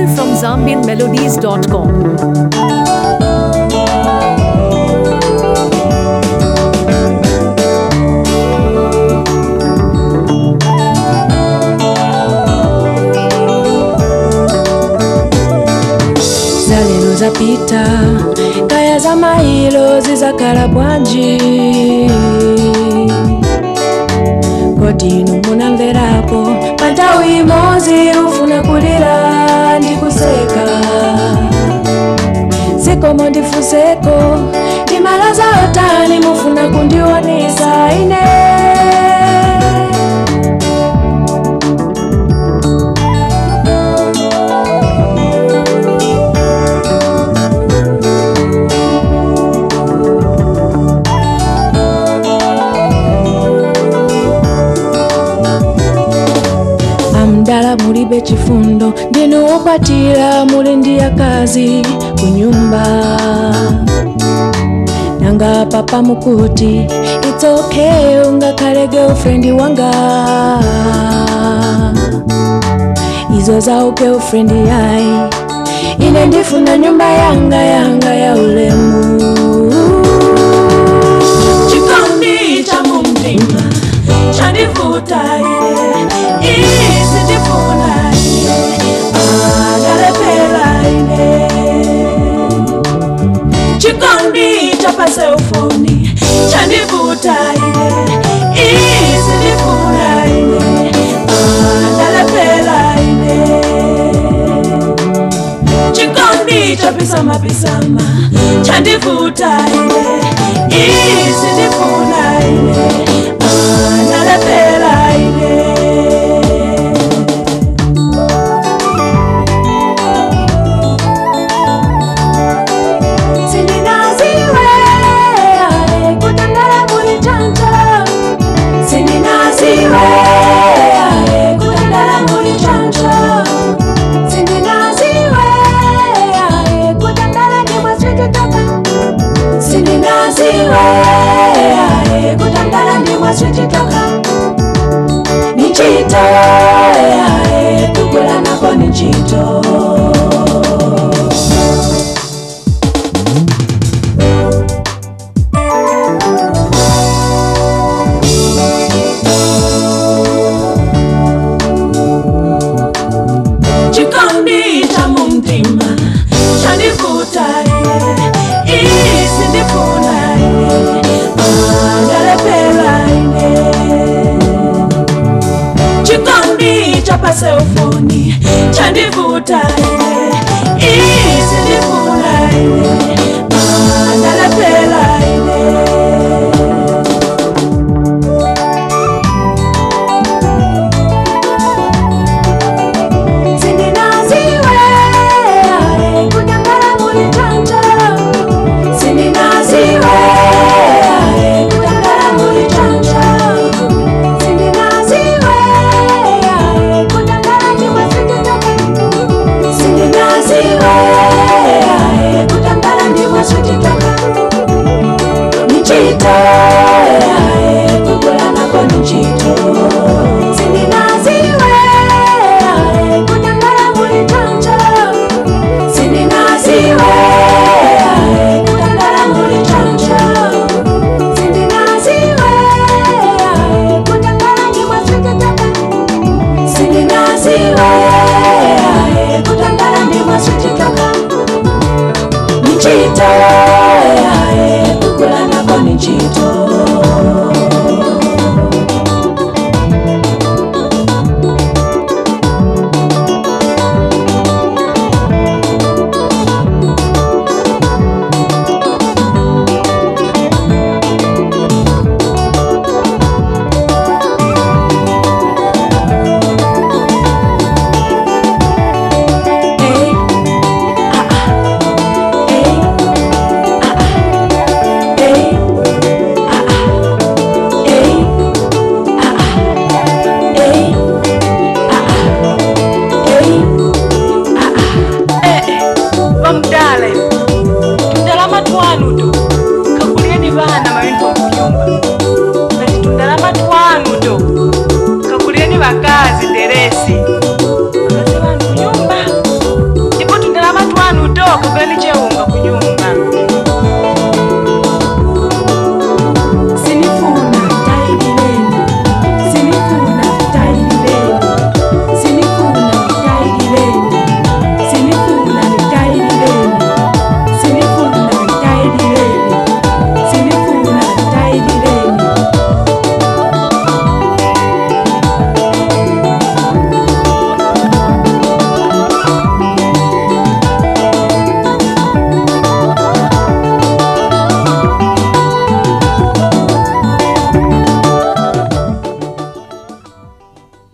Exclusive from ZambianMelodies.com. zalero zapita kaya za mailo zizakhala bwanji kodi inu munamverapo pa nthawi imodzi ufuna kulira ndi kuseka zikomo ndifunseko ndimalaza otani mufuna kundionesa ine amdala mulibe chifundo ndinu wokwatira muli ndi akazi ku nyumba nanga papa mukuti it's okay ungakhale girlfriend wanga izo za girlfriend yayi ine ndifuna nyumba yanga yanga ya ulemu chikondi cha mumtima chandivuta ine isi ndifuna ine analepela ine chikondi cha paselfoni chandivuta ine isi ndifuna ine analepela ine chikondi cha pisama pisama chandivuta ine isi ndifuna ine analepela ine sindinaziwe kutandala muli chanja sindinaziwe kutandala muli chanja sindinaziwe kutandala ndimwe swititoka sindinaziwe kutandala ndimwe swititoka nichito kugula nako nichito chikondi cha mumtima chandivuta ine isi ndifuna ine analepela ine chikondi cha paselfoni chandivuta ine isi ndifuna ine analepela ine sindinaziwe kutangala muli chanja sindinaziwe kutangala muli chanja sindinaziwe kutangala ndimwe swititoka sindinaziwe kutangala ndimwe swititoka nichito kugula nako nichito sindinaziwe kutangala muli chanja sindinaziwe kutangala muli chanja sindinaziwe kutangala ndimwe swititoka sindinaziwe kutangala ndimwe swititoka nichito kugula nako nichito Hey, ah, ah, hey, ah, ah, hey, vakazi deresi